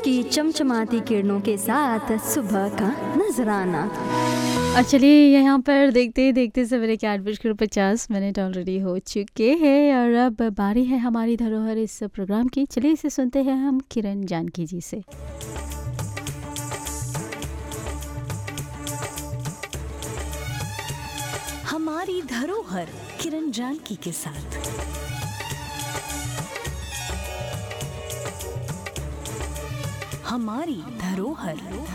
की चमचमाती किरणों के साथ सुबह का नजराना और चलिए यहाँ पर देखते देखते सवेरे के आठ बजकर पचास मिनट ऑलरेडी हो चुके हैं और अब बारी है हमारी धरोहर इस प्रोग्राम की चलिए इसे सुनते हैं हम किरण जानकी जी से हमारी धरोहर किरण जानकी के साथ हमारी धरोहर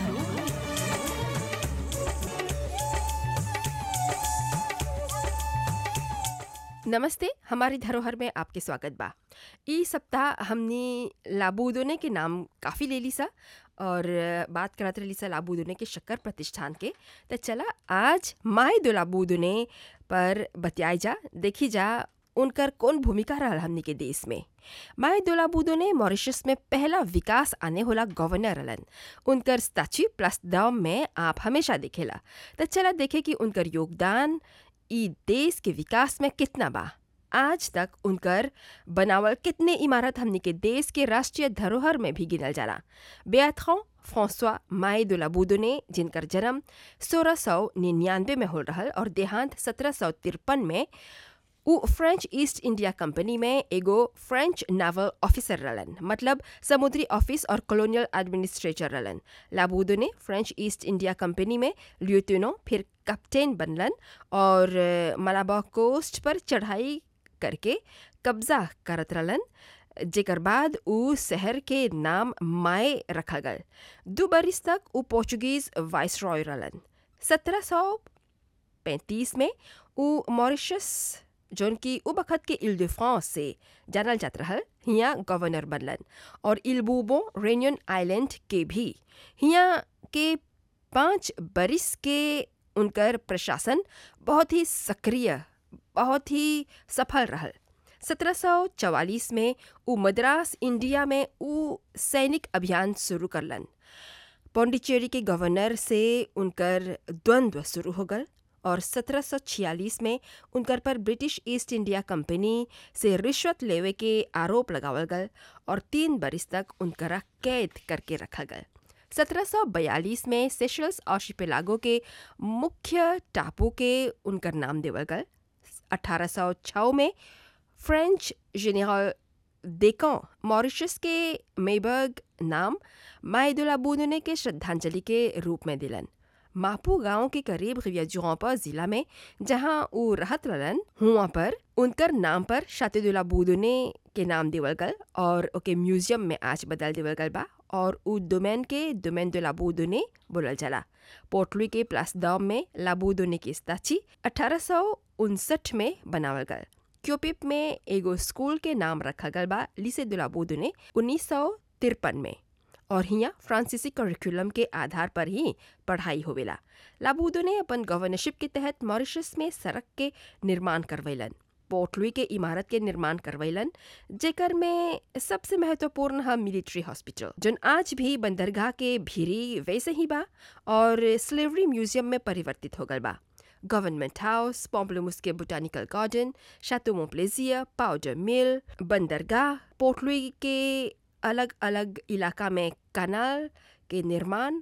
नमस्ते हमारी धरोहर में आपके स्वागत बा ई सप्ताह हमने लाबूदोने के नाम काफ़ी ले ली सा और बात करत रही सा लाबूदोने के शक्कर प्रतिष्ठान के तो चला आज माए दो लाबूदोने पर बतियाई जा देखी जा उनकर कौन भूमिका रहल हमनी के देश में माए दोलाबूदो ने मॉरिशस में पहला विकास आने होला गवर्नर रहलन उनकर स्टैच्यू प्लस दाम में आप हमेशा देखेला तो चला देखे कि उनकर योगदान ई देश के विकास में कितना बा आज तक उनकर बनावल कितने इमारत हमनी के देश के राष्ट्रीय धरोहर में भी गिनल जाला बेअथों फ्रांसवा माए दुलाबूदो ने जिनकर जन्म सोलह सौ निन्यानवे में हो रहल और देहांत सत्रह सौ तिरपन में उ फ्रेंच ईस्ट इंडिया कंपनी में एगो फ्रेंच नावल ऑफिसर रहलन मतलब समुद्री ऑफिस और कॉलोनियल एडमिनिस्ट्रेटर रहलन लाबूदो ने फ्रेंच ईस्ट इंडिया कंपनी में ल्यूटेनो फिर कैप्टन बनलन और मलाबा कोस्ट पर चढ़ाई करके कब्जा करत रहलन जेकर बाद उ शहर के नाम माए रखा गल दो बरिस तक उ पोर्चुगीज वाइस रॉय रहलन सत्रह सौ पैंतीस में उ मॉरिशस जौन की उ बखत के इल de फ्रांस से जानल जात रहल हियाँ गवर्नर बनलन और इलबूबो रेनियन आइलैंड के भी हियाँ के पाँच बरिस के उनकर प्रशासन बहुत ही सक्रिय बहुत ही सफल रहल 1744 में उ मद्रास इंडिया में उ सैनिक अभियान शुरू करलन पौंडीचेरी के गवर्नर से उनकर द्वंद्व शुरू हो गल और 1746 में उनकर पर ब्रिटिश ईस्ट इंडिया कंपनी से रिश्वत लेवे के आरोप लगावल गल और तीन बरिस तक उनकरा कैद करके रखा गल 1742 में सेशल्स आर्शिपेलागो के मुख्य टापू के उनकर नाम देवल गल 1806 में फ्रेंच जेनरल देकों मॉरिशस के मेबर्ग नाम माइदुला बूदने के श्रद्धांजलि के रूप में दिलन मापू गांव के करीब रियाजुआपा जिला में जहां वो रहत रहलन हुआ पर उनकर नाम पर शातिदुल्ला बूदने के नाम देवल गल और ओके म्यूजियम में आज बदल देवल गल बा और उ डोमेन के डोमेन दो लाबूदोने बोलल जाला पोर्टलुई के प्लस दाम में लाबूदोने की स्ताची अठारह में बनावल गल क्योपिप में एगो स्कूल के नाम रखा गल बा लिसे दो लाबूदोने उन्नीस में और हियाँ फ्रांसीसी करिकुलम के आधार पर ही पढ़ाई होवेला लाबूदो ने अपन गवर्नरशिप के तहत मॉरिशस में सड़क के निर्माण करवैलन पोर्टलुई के इमारत के निर्माण करवैलन जेकर में सबसे महत्वपूर्ण है मिलिट्री हॉस्पिटल जोन आज भी बंदरगाह के भीरी वैसे ही बा और स्लेवरी म्यूजियम में परिवर्तित हो गल बा गवर्नमेंट हाउस पॉम्पलमुस के बोटानिकल गार्डन शातो मोप्लेजिया पाउडर मिल बंदरगाह पोर्टलुई के अलग अलग इलाका में कनाल के निर्माण